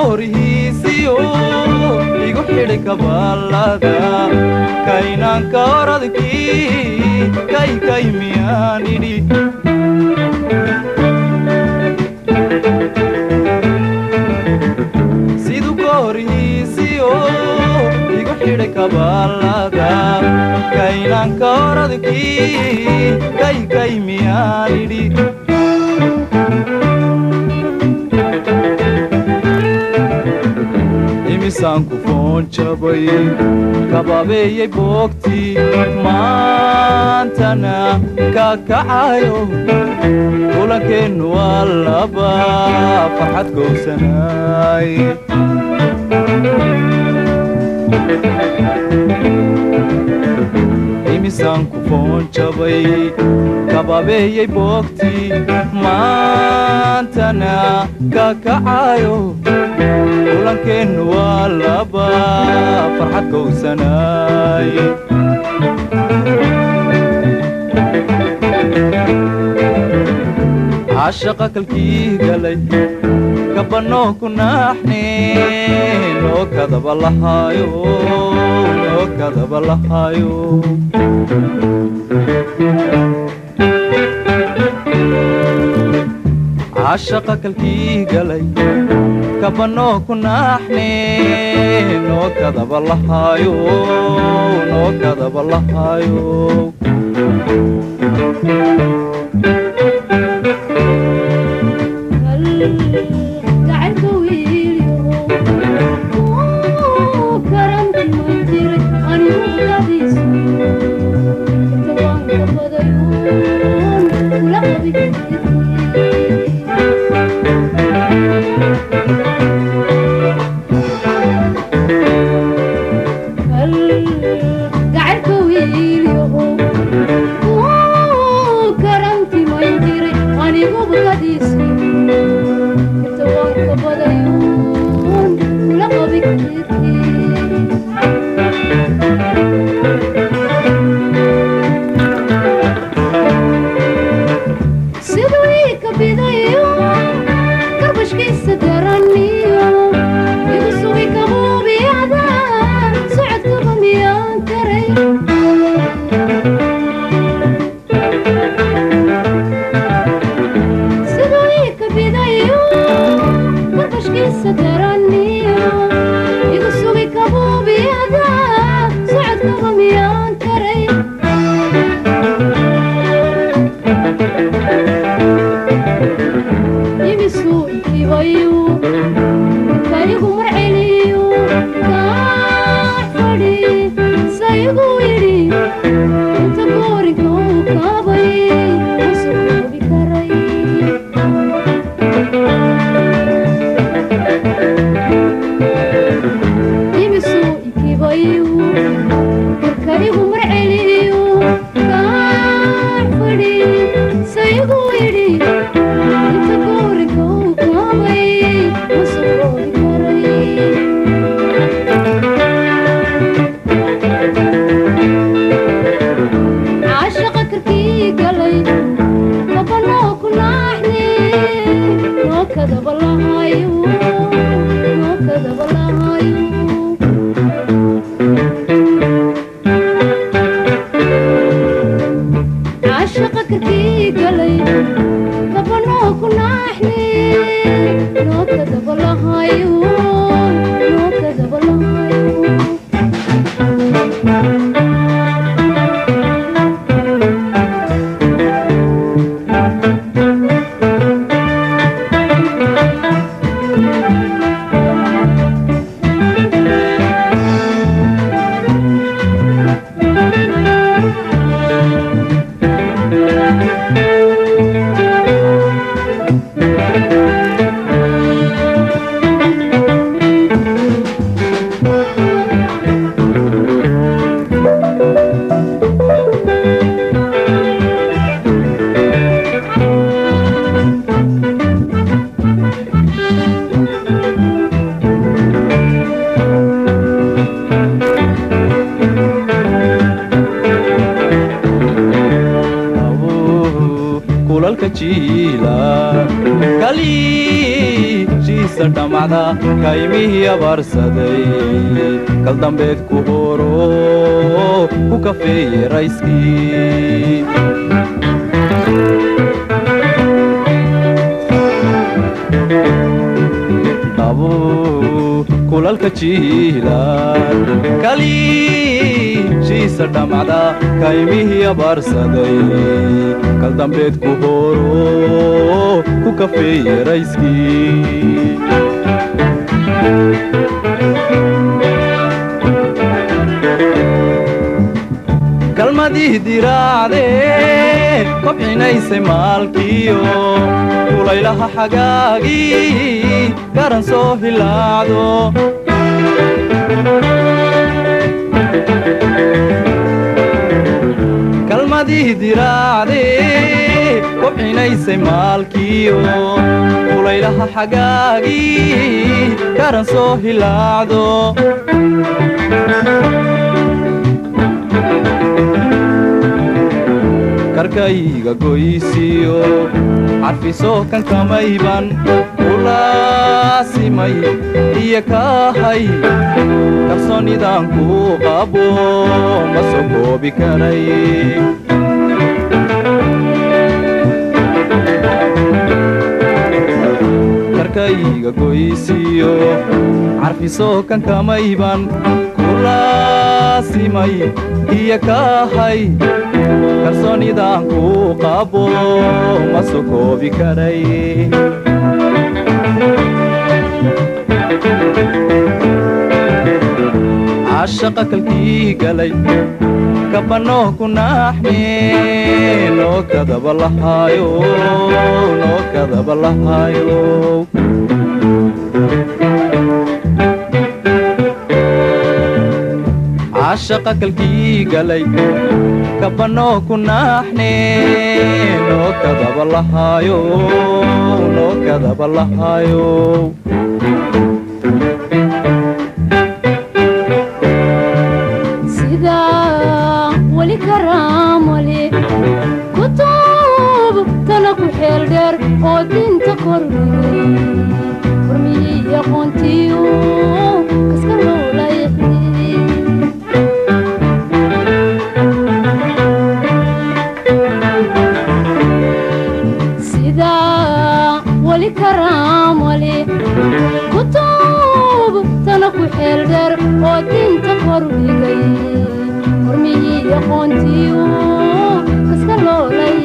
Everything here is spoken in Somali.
horihiisiyo igu xidhay kabaalada kaynaanka oradkii kaykay miyaan idhi siduu ka horihiisiyo igu xidhay kabaalada kaynaanka oradkii kaykay miyaan idhi imisaan ku foon jabay kababeeyey boogtii maantana ka kacayo kulankeennu waa laba farxad gowsanaay imisaan ku foon jabay kababeeyey boogtii maantana ka kacayo kulankeennu waa laba farxad gowsanaay cashaqa kalkii galay kabanoo ku naaxne noo kadaba lahaayo noo kadaba lahaayo cashaqa kalkii galay kabanoo ku naaxne noo kadaba lahaayo noo kadaba lahaayo jiisa dhammacda kaymihii abaarsaday kal dambeed ku horo ku kafeeye rayskii kulalka jiilaan kaliishiisa dhammacda kaymihii abaarsaday kal dambeed ku horo ku kafeeye rayskii kalmadii diraacdee kobcinaysay maalkiyo kulaylaha xagaagii garan soo hilaacdo kalmadii diraacdee kobcinaysay maalkiyo kulaylaha xagaagii garan soo hilaacdo karkayga goysiyo carfisoo kan kamayban ulaasimay iyo kaahay kalsoonidaan kuu qabo ma soo koobi karay karkayga goysiyo carfisoo kan kamayban kulaasimay iyo kaahay kalsoonidaan kuu qabo ma soo koobi karay cashaqa kalkii galay kabanoo ku naaxne noo kadaba lahaayo noo kadaba lahaayo cashaqa kalkii galay kabanoo ku naaxne noo kadaba lahaayo noo kadaba lahaayo sida weli karaamale kutub tana ku xeel dheer oo dinta kordhigay hormiyey aqoontiyu kaska loolayxi sida weli karaamale kutub tana ku xeel dheer oo dinta kordhigay hormiyey aqoontiyu kaska loolay